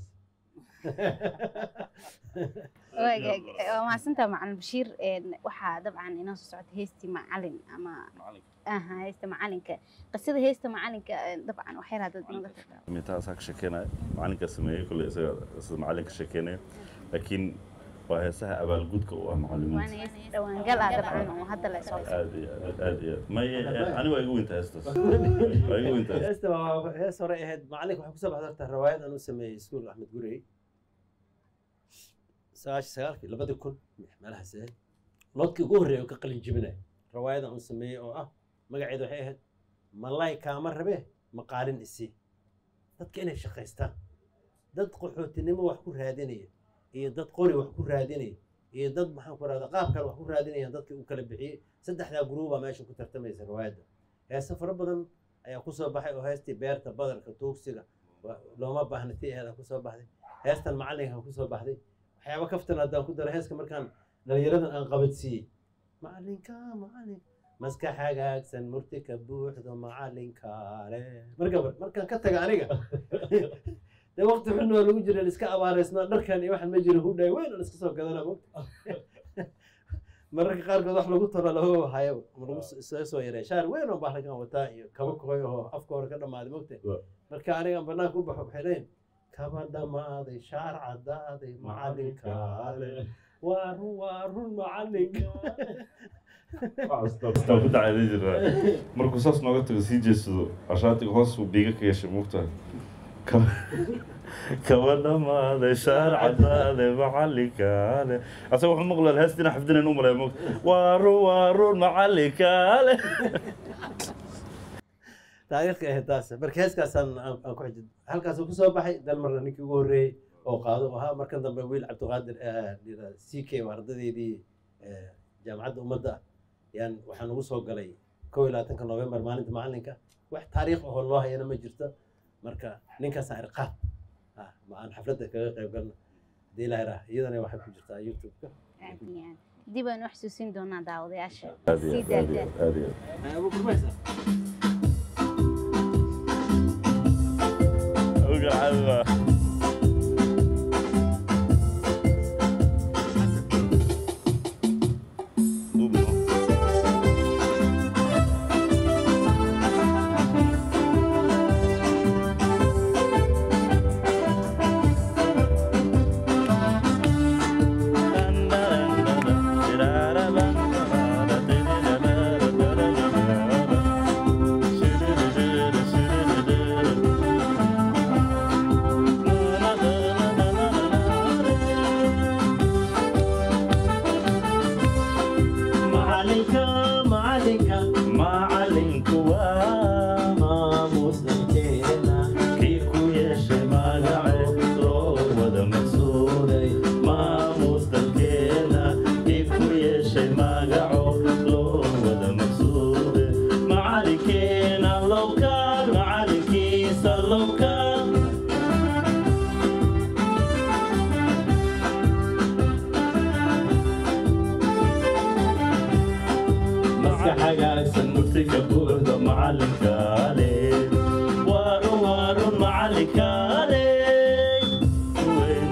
waa hagaag waa mahadsantahay macalin bashiir een, waxaa dabcan inoo soo socota heestii macalin ama aha heesta macalinka qisada heesta macalinka een, dabcan waxyar haddaad inooga tagtaa mitaasaa ka sheekeynaya macalinka sameeyey kolley isaga sida macalinka sheekeynaya laakiin waa heesaha abaalgudka u ah waana macalimiinta hees dhawaangal ah dabcan oo hadda la soo aad iyo aad aad iyo aad may ani waa igu weynta heestaas waa igu weynta heestaas heesta waa hees hore ahayd macalinka waxay kusoo baxda horta riwaayad aan u sameeyey iskuul axmed gurey sagaashan sagaalkii labadii kun meelahaas ahayd lodkii ugu horreeya oo ka qalin jibinaya rawaayadan uu sameeyey oo ah magaceeda waxay ahayd malay kaama rabe maqaalin isii dadka inay shaqaystaan dad qaxootinimo wax ku raadinaya iyo dad qori wax ku raadinaya iyo dad maxaan ku rahda qaab kale wax ku raadinayaan dadkii uu kala bixiyey saddexdaa guruubaa meesha ku tartamaysa rawaayadda heese fara badan ayaa kusoo baxay oo heestii beerta badarka tuugsiga waa- looma baahna tii aheeda kusoo baxday heestan macalinka kusoo baxday waxyaaba kaftan haddaan ku daro heeska markaan dhalinyaradan aan qabadsiiyey macalinka macalin maskax hagaagsan murti ka buuxdo macalinkaale marka markaan ka taga aniga dee waqti xun waa lagu jira iska abaaraysnaa dharkan iyo waxaan ma jiro hudhay weyn aan iska soo gadana mogta mararka qaarkood wax lagu talo lagu hayaba ama lagu soo soo yaray shaar weyn oo bahlakan wataa iyo kaba koy oo afka hore ka dhammaaday mogta Wa- marka aniga banaanka u baxo waxay leeyihin kaba dhammaaday shaar caddaaday macalinkaale waa run waa run macalinka Waxaan ku dacayday jiraa markuu saas nooga tago sii jeedsado ashaatiga hoos buu biiga ka yeeshay muugtahay kaba dhamaaday shaar cadaaday macalinkaale asaga wuxuu maqlaa heestina xafdinayn u malaya muugta waa run waa run macalinkaale taariikhka ahayd taas marka heeskaasaan aan aan ku xijid halkaasuu kusoo baxay dalmarna ninkii ugu horreeyey oo qaado oo ahaa markan dambe wiil cabdiqaadir c k oo ardadeydii eh, jaamacadda ummadda ah yaan waxaan ugu soo galay kow iyo labaatanka november maalinta macalinka wax taariikh ahoo loo hayana ma jirto marka ninkaasaan irqaad ah ma aan xafladda kaga qayb galno hadii ilaahay raax iyadana waxay ku jirtaa youtube-ka aad iyo aad dib aan u xasuusin doonaa daawadayaasha aad iyo sii aad aad iyo daadaan aad iyo aad abu kurmaysa Oga caawa. Duubno. macalinka macalinka Macalinku waa maamusnankeena kii ku yeeshay magace loo wada maqsuuday maamus dalkeena kii ku yeeshay magaco loo wada maqsuuday macalinkeena lowkaan macalinkiisa lowkaan maska xagaagsan murtiga buuxda macalinkaale waarun waarun macalinkaale weyn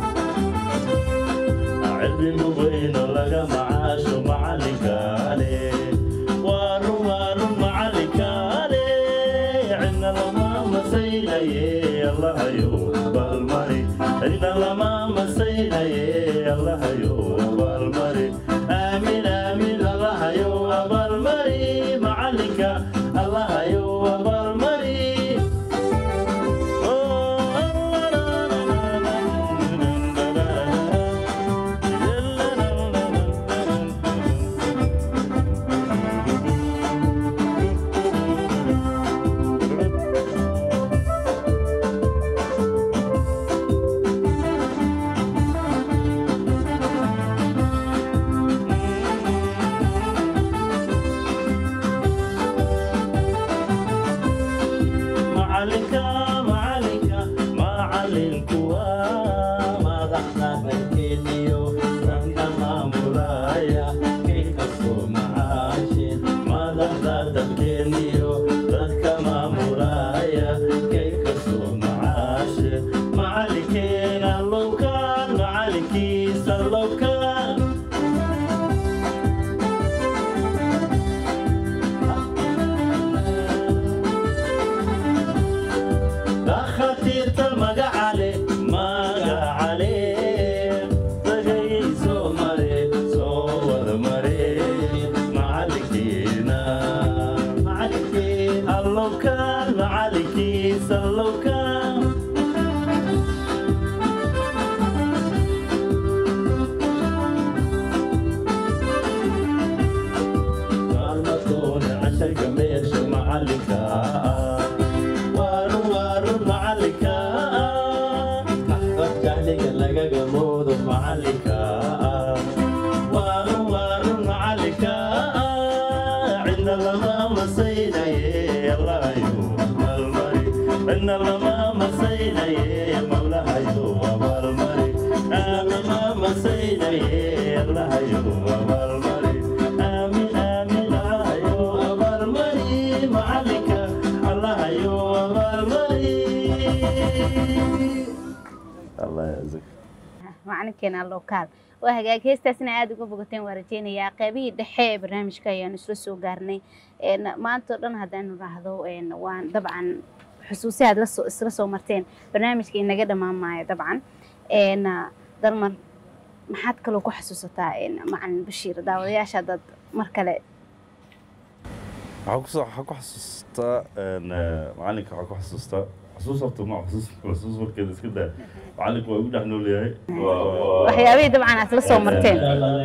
cilmigu weyn oo laga macaasho macalinkaale waarun waarun macalinkaale cidna lama masaynaye allahayo balmari cidna lama masaynaye allahayo balmari aamin aamin allahayo abalmari macalinka allahayo abalmari lama masaynaye allahayo abaalmari dhanna lama masaynaye mawlahayo abaalmari lama masaynaye allahayo abaalmari aamin aamin allahayo abaalmari macalinka allahayo abaalmari allah yazak macalinkeena lokaal waa hagaag heestaasna aada uga bogateen waa rajeynayaa qaybihii dhexe ee barnaamijka ayaanu isla soo gaarnay maanta o dhan haddaanu raahdo waan dabcan xusuusi aad lasoo isla soo marteen barnaamijka inaga dhammaan maayo dabcan dalmar maxaad kaloo ku xasuusataa macalin bashiir daawadayaasha dad mar kale waxaa ku xasuustaa macalinka waxaa ku xasuustaa xasuus horta ma xasuus xasuus markeeda iska daa macalinka waa igu dhex nool yahay waxyaabihii dabcan aad la soo marteen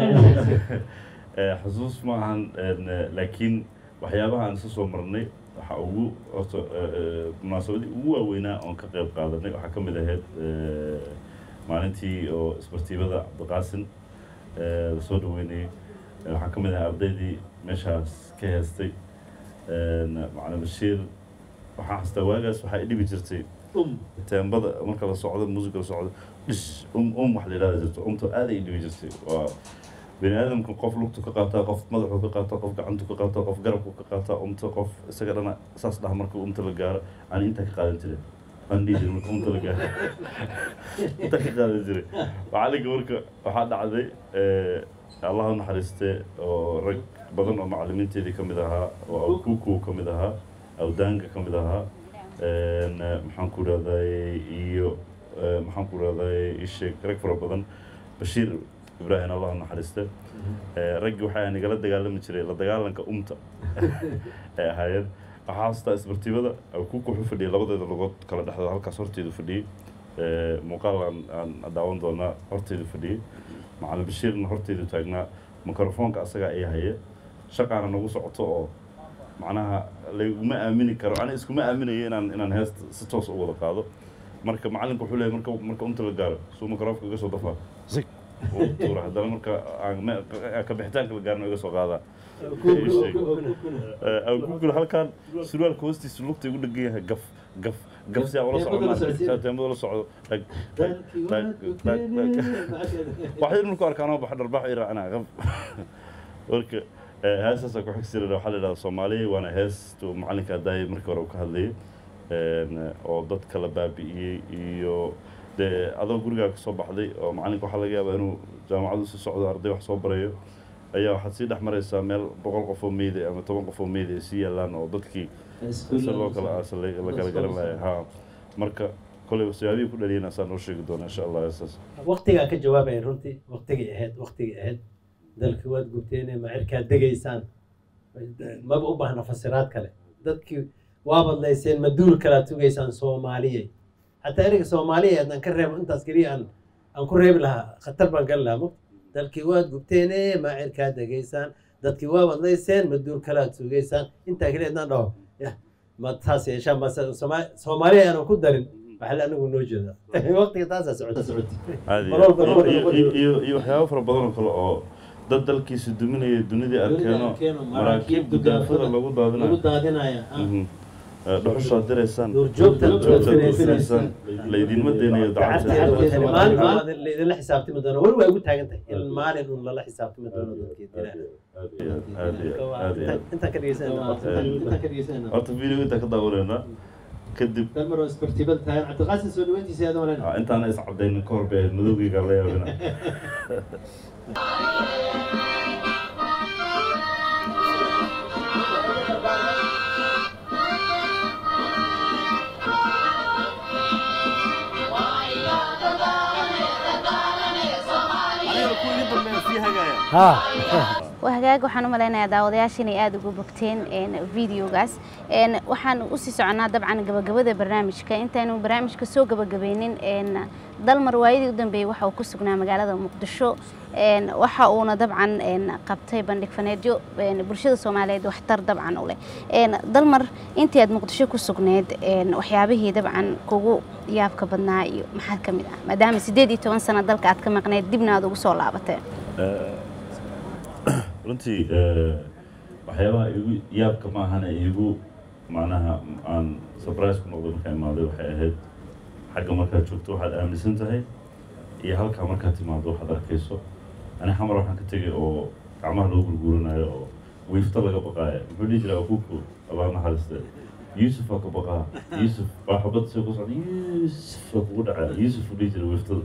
xasuus ma ahan laakiin waxyaabaha aan isla soo marnay waxaa ugu horta munaasabadii ugu waaweynaa oon ka qayb qaadanay waxaa ka mid ahayd maalintii oo isbartiibada cabdiqaasin lasoo dhaweynayay waxaa ka mid ahaa ardaydii meeshaas ka heestay macalin bashiir waxaa xastaa waagaas waxaa i dhibi jirtay teembada marka la socdo muusiga la socdo dhish um um wax la yidhahda jirto umta aad ay dhibi jirtay waa bani aadamka qof lugtu ka qaataa qof madaxu ka qaataa qof gacantu ka qaataa qof garabku ka qaataa umta qof isaga dhana saas dhaha marka umta la gaaro aan intaa ka qaadan jiray aan dhihi jiray marka umta la gaaro intaa ka qaadan jiray macalinka marka waxaa dhacday allah u naxariistee oo rag badan oo macalimiinteedii ka mid ahaa oo awkuku ka mid ahaa awdaanga ka mid ahaa maxaan ku rahday iyo maxaan ku rahday isheeg rag fara badan bashiir ibraahim allah naxariiste raggii waxaa nigala dagaalami jiray la dagaalanka umta ay ahaayeen waxaa xasuustaa isbartiibada awkuku wuxuu fadhiyay labadeeda lugood kala dhexdooda halkaas horteedu fadhiyey muuqaal aan aan daawan doonaa horteedu fadhiyey macalin bashiirna horteedu taagnaa mikrofoonka asagaa ay haya shaqaana nagu socoto oo macnaha laguma aamini karo ani iskuma aaminayo inaan inaan heesta si toos u wada qaado marka macalinka wuxuu leeyahay marka marka umta la gaaro suu mikrofoonka iga soo dafaa zig uu tuura haddana marka aan ka bixitaanka la gaarno iga soo qaadaa agugul halkan surwaalka hoostiisa lugta igu dhegan yahay gaf gaf gaf si aan ula socdo teemada la socdo dhag dhag dhag dhag dhag waxay marku arkaan oo baxa dharbaax i raacnaa gaf marka heestaasa ku xigsi waxaa la yidhahda soomaaliya waana heestu macalinka daayay markii hore uu ka hadlayay oo dadka la baabi'iyey iyo dee adoo gurigaa kasoo baxday oo macalinka waxaa laga yaabaa inuu jaamacadu si socdo arday wax soo barayo ayaa waxaad sii dhex maraysaa meel boqol qof oo meyda ama toban qof oo meyda ay sii yaalaan oo dadkii si loo kala aasa la kala garan lahay ha marka koley siyaabihii ku dhaliyeen asaan noo sheegi doona insha allah heestaas waqtigaa ka jawaabaya runtii waqtigay ahayd waqtigay ahayd dalki waad gubteene macirkaad degaysaan maba u baahna fasiraad kale dadkii waa badlayseen maduul kalaad sugaysaan soomaaliyey xataa ereyga soomaaliya haddaan ka reebo intaas keliya aan aan ku reebi lahaa khatar baan gali lahaa mo dalkii waad gubteene macirkaad degaysaan dadkii waa badlayseen maduul kalaad sugaysaan intaa keliya haddaan dhaho yah ma taas yeeshaan ma soomaaliya aanan ku darin waxaa la anigu noo jeeda waqtiga taasaa socota socota iyo iyo waxyaabo fara badan oo kale oo dad dalkiisa duminaya dunidii arkeeno maraakiib gudaafada lagu daadinayo daadinaya dhuxushaad diraysaan duurjoogtaad joogtaad laydinma deynayo maalin laydinla xisaabtami doono weli waa igu taagan tahay in maalin un lala xisaabtami doono dadkeedintaan ka dhegeysanayna horta video intaan ka daawaneynaa kadib dalmar isbartibada tahay cabdiqaasin soo dhaweyntiisa aad malan intaana is cadaynin ka hor bay ahayd madowgeyga la yaabina waa hagaag waxaan u malaynayaa daawadayaasha inay aada ugu bogteen videogaas waxaan usii soconaa dabcan gabagabada barnaamijka intaynu barnaamijka soo gabagabeynin dalmar waayadii u dambeeyey waxa uu ku sugnaa magaalada muqdisho waxa uuna dabcan qabtay bandhig faneedyo bulshada soomaaliyeed waxtar dabcan u leh dalmar intii aad muqdisho ku sugneed waxyaabihii dabcan kugu yaabka badnaa iyo maxaa ka mid ah maadaama siddeed iyo toban sano dalka aad ka maqneed dibna aad ugu soo laabateen runtii waxyaabaha igu yaabka ma ahana igu macnaha aan surprise ku noqday markaa imaaday waxay ahayd xagga markaad joogto waxaad aaminsan tahay iyo halkaa markaad timaado waxaad arkayso ani xamar waxaan ka tegay oo gacmaha lagu gurguuranayo oo wiifta laga baqaayo muxuu dhihi jiraa akuku allah naxariiste yuusuf waa ka baqaa yuusuf waa xabad soo ku socda yuusuf waa kugu dhacaa yuusuf uu dhihi jiray wiiftada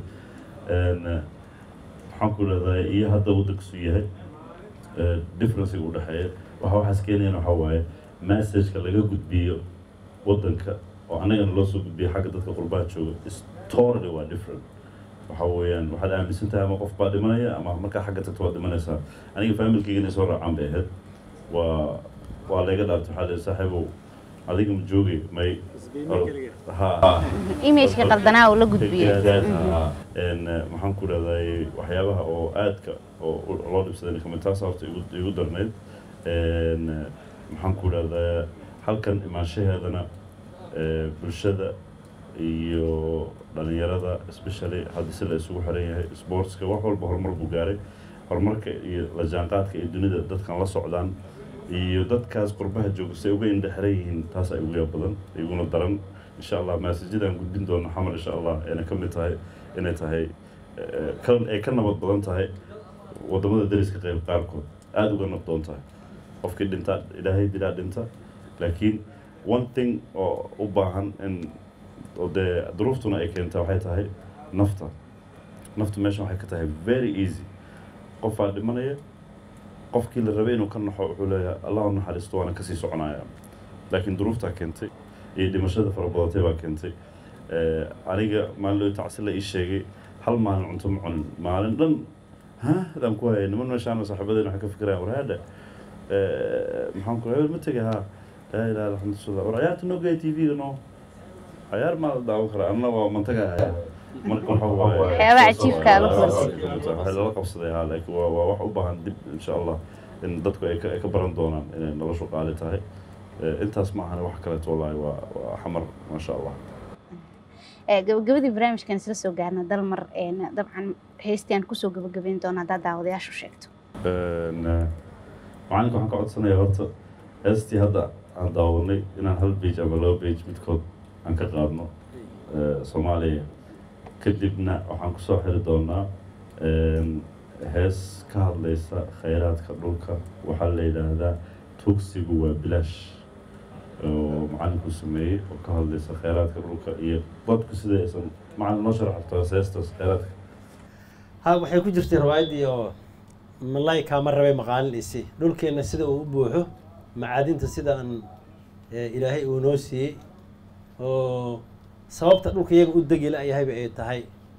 maxaan ku leedahay iyo hadda waddankiisu yahay differencega u dhexeeya waxa waxaas keenayana waxaa waaye messageka laga gudbiyo waddanka oo annagana loo soo gudbiyo xagga dadka qurbaha jooga is totally waa different waxa weeyaan waxaad aaminsan tahay ama qof baa dhimanaya ama markaa xagga tagto waad dhimanaysaa aniga familkayga inay soo raacaan bay ahayd waa waa layga dhaartay waxaa leeyahay saaxiibow adiga ma joogay may ha imageka qaldanaa uu la gudbiyey maxaan ku leedahay waxyaabaha oo aadka oo loo dhibsaday kamid taas horta igu igu darnayd maxaan ku leedahay halkan imaanshaheedana bulshada iyo dhalinyarada especially hadda si la isugu xiran yahay sportska wax walba horumar buu gaaray horumarka iyo la jaanqaadka iyo dunida dadkan la socdaan iyo dadkaas qurbaha jooga say uga indha xiran yihiin taas ay ugu yaab badan iguna daran insha allah maasajidaan gudbin doono xamar insha allah ayna ka mid tahay inay tahay ay ka nabad badan tahay wadamada dariska qayb qaarkood aada uga nabdoon tahay qofkii dhintaa ilaahay dilaa dhinta laakiin one thing oo u baahan in oo dee duruuftuna ay keentaa waxay tahay nafta naftu meeshan waxay ka tahay very easy qofaa dhimanaya qofkii la rabay inuu ka naxo wuxuu leeyahay allah u naxariisto waana kasii soconaya laakiin duruuftaa keentay iyo dhimashada fara badatay baa keentay aniga maalin loo tacsi la ii sheegay hal maalin cunto ma cunin maalin dhan ha adaan ku hayay niman meeshaan saaxiibadeen waxay ka fikirayaan war haadha maxaan ku hebel ma tegay ha laa ilaha illa alxamdulillah war ciyaarta noo gaya t v-ga noo ciyaar maa la daawan karaa anna waa mantaga haya marka waxa waaye Waxyaabaha cajiibka ah la kulantay. waxay lala qabsaday ha laakiin waa waa wax u baahan dib insha allah in dadku ay ka ay ka baran doonaan inay noloshu qaali tahay Eh, intaas ma ahane wax kaleeto wallaahi waa waa xamar maasha allah Ee, gabagabadii barnaamijkan isla soo gaarna dalmar een, dabcan heystaan kusoo gabagabeyn doona haddaad daawadayaashu sheegto Een, eh, macalinka waxaan ka codsanayaa horta heestii hadda aan daawanay inaan hal page ama laba page midkood aan ka qaadno eh, soomaaliya kadibna waxaan kusoo xiri doonaa een, hees ka hadlaysa khayraadka dhulka waxaa la yidhaahdaa tugsigu waa bilaash oo macalinku sameeyey oo ka hadlaysa khayraadka dhulka iyo dadku sida aysan macalin noo sharaxto heestaas khayraadka ha waxay ku jirtay riwaayaddii oo malay kaama rabay maqaalin isi dhulkeenna sida uu u buuxo macaadinta sida aan eh, ilaahay uu noo siiyey oo sababta dhulka iyaga u degi la-yahayba ay tahay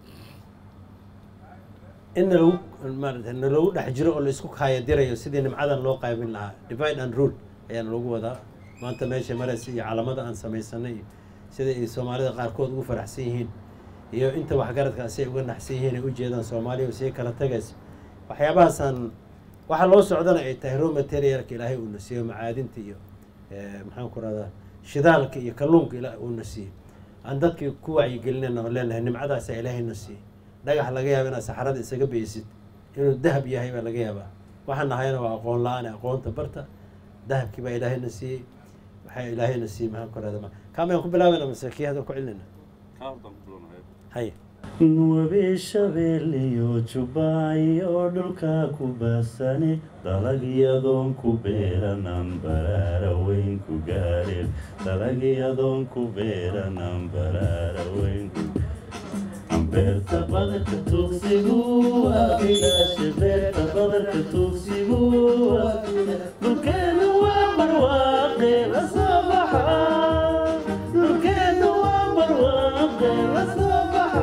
in nalagu maarata nalagu dhex jiro oo laisku kaayadirayo sidii nimcadan loo qaybin lahaa divide and rule ayaana lagu wadaa maanta meesha maraysa iyo calamada aan samaysanay iyo sida ay soomaalida qaarkood ugu faraxsan yihiin iyo inta waxgaradka si ay uga naxsan yihiin ay u jeedaan soomaaliya oo sii kala tagaysa waxyaabahaasaan waxa loo socdana ay tahay raw materialka ilaahay uuna siiyo macaadinta iyo eh, maxaan ku rahdaa shidaalka iyo kalluunka ilaahay uuna siiyo aan dadkii ku wacyigelinayna oo leenahay nimcadaasa ilaahayna siiyo dhagax laga yaaba inaad saxarada isaga beysid inuu dahab yahay baa laga yaabaa waxaan nahayna waa aqoon la-aan aqoonta barta dahabkii baa ilaahayna siiyey waxaa ilaahayna siiyey maxaan ku rahdaa kaamayaan ku bilaabayna mase kii hadda ku celinayna haya webi shabeeliyo jubaayo dhulka ku baasane dalagyadoon ku beeranan baraara weyn ku gaareen dalagyadoon ku beeranan baraara weyn ku beerta badarka tuugsigu waa bilaashe beerta badarka tuugsigu waa bilaashe. dhulkeenu waa barwaaqe la soo baxa dhulkeenu waa barwaaqe la soo baxa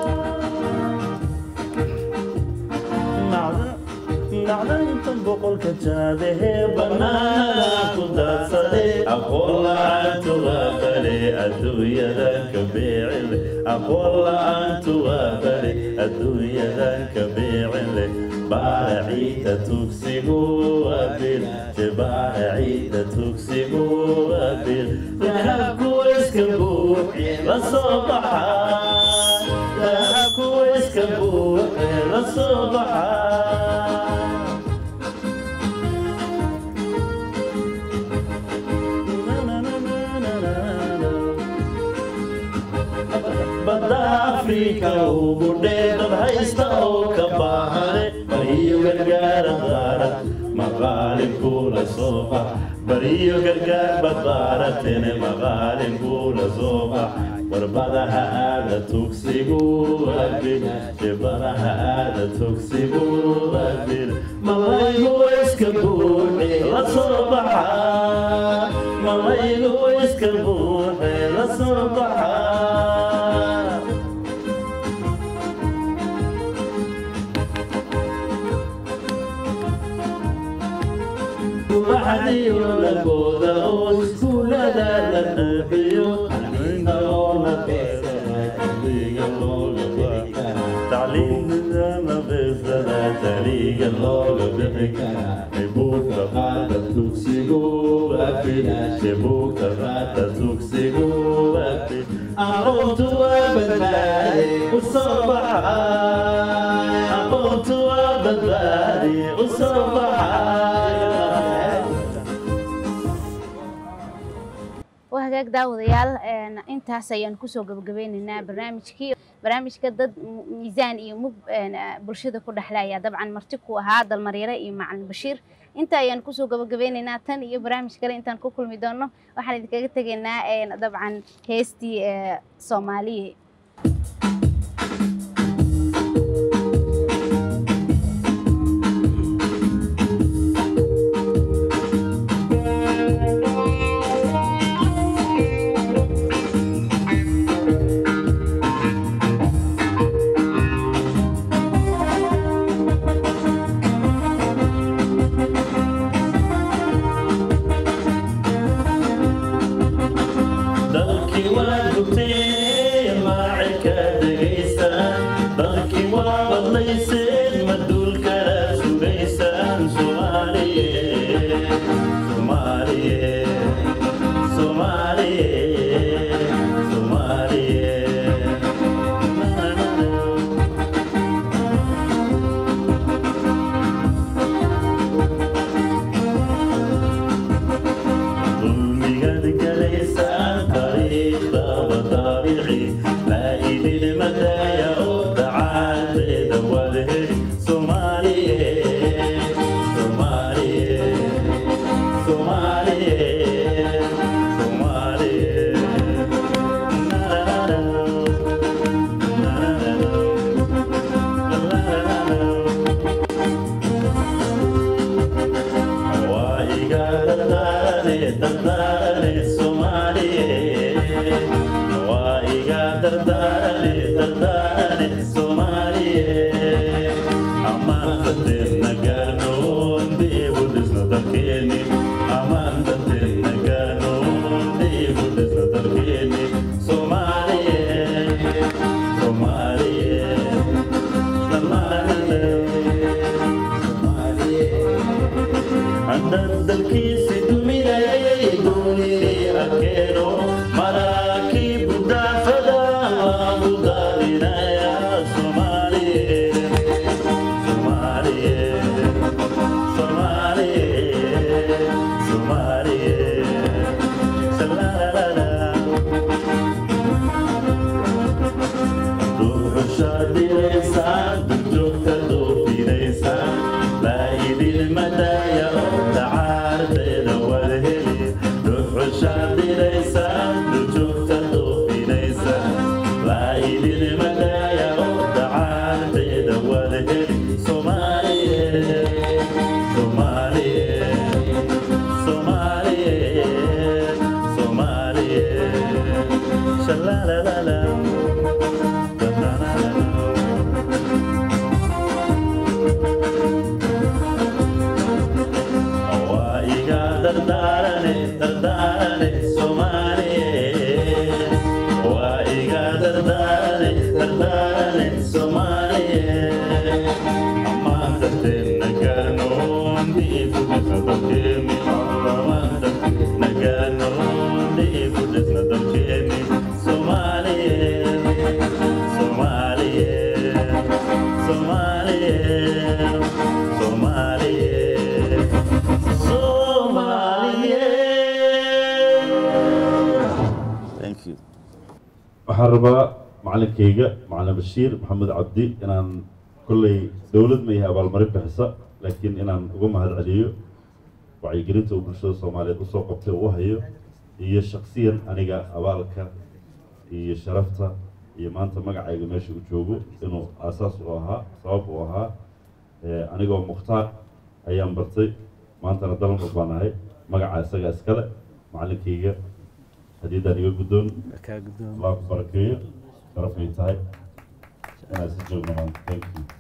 nacdayntan boqolka jaadahee bannaanada ku daadsade aqoon la-aantu waa bale adduunyadan ka beecile aqoon la-aantu waa bale adduunyadan ka beecile baara ciida tugsigu waa bil baara ciida tugsigu waa bil dahabku iska buuxi la soo baxa dahabku iska buuxi la soo baxa afrika ugu dheerad haysta oo ka baahane bariyo gargaara qaarad maqaalinkula soo bax bariyo gargaar badbaaratene maqaalinkula soo bax warbadaha aada tugsigu abid shibadaha aada tugsigu abid malaygu iska buuxi la soo baxa malaygu iska buuxi la soo baxa waxdiyo lagooda oo iskuulada la buuxiyo tacliinta oo la tacliinta beesada taliga looga bixi karaa buugta qaata tugsigu afid buugta qaata tugsigu afid aqoontu waa badbaadi u soo baxa aqoontu waa badbaadi u soo baxa waa hagaag daawadayaal een, intaas ayaan kusoo gabagabeynaynaa barnaamijkii barnaamijka dad mu- miisaan iyo mug een, ah, bulshada ku dhexlaya dabcan marti ku ahaa dalmaryare iyo macalin bashiir inta ayaan kusoo gabagabeynaynaa tan iyo barnaamij kale intaan ku kulmi doono waxaan idinkaga tegaynaa een, dabcan heestii ee, soomaaliya dalkii waa gubteen maacilka degaysaan dalkii waa badlayseen maduulkala sugaysaan soomaaliye soomaaliye soomaaliye soomaaliye ظلميقد قليسان طريق طابعي لا إلي المدايا ودعات دوله صومالي صومالي صومالي صومالي dalkiisi duminayay duunini arkeeno maraakiib daafada lagu daadinaya soomaaliye soomaaliye soomaaliye soomaaliye salaalala duuxushaadiraysaan durjoogta doofidaysaan laayidilmadaya oo dacaarteeda wadheli duuxushaadiraysaan durjoogta doofidaysaan laayidilmadaya oo dacaarteeda wadheli soomaaliye soomaaliye soomaaliye soomaaliye shalaalala waa iga dardaarane dardaarane soomaaliye waa iga dardaarane dardaarane soomaaliye ammaan darteedna gaarnoon dhiibu dhisna dalkeeni ammaan darteedna gaarnoon dhiibu dhisna dalkeeni soomaaliye soomaaliye soomaaliye soomaaliye Thank you. waxaan rabaa macalinkayga macalin bashiir maxamed cabdi inaan kolley dowlad ma yahay abaalmarin bixisa laakiin inaan uga mahad celiyo wacyigelinta uu bulshada soomaaliyeed usoo qabtay uu u hayo iyo shaksiyan aniga abaalka iyo sharafta iyo maanta magacayga meesha u joogo inuu aasaas u ahaa sabab u ahaa Eh, anigoo mukhtaar ayaan bartay maantana dalmar baan ahay magaca isaga iskale macalinkayga hadiidaan iga guddoon kaa guddoon allah ku barakeeyo sharafay tahay inaad si joogno maanta thank you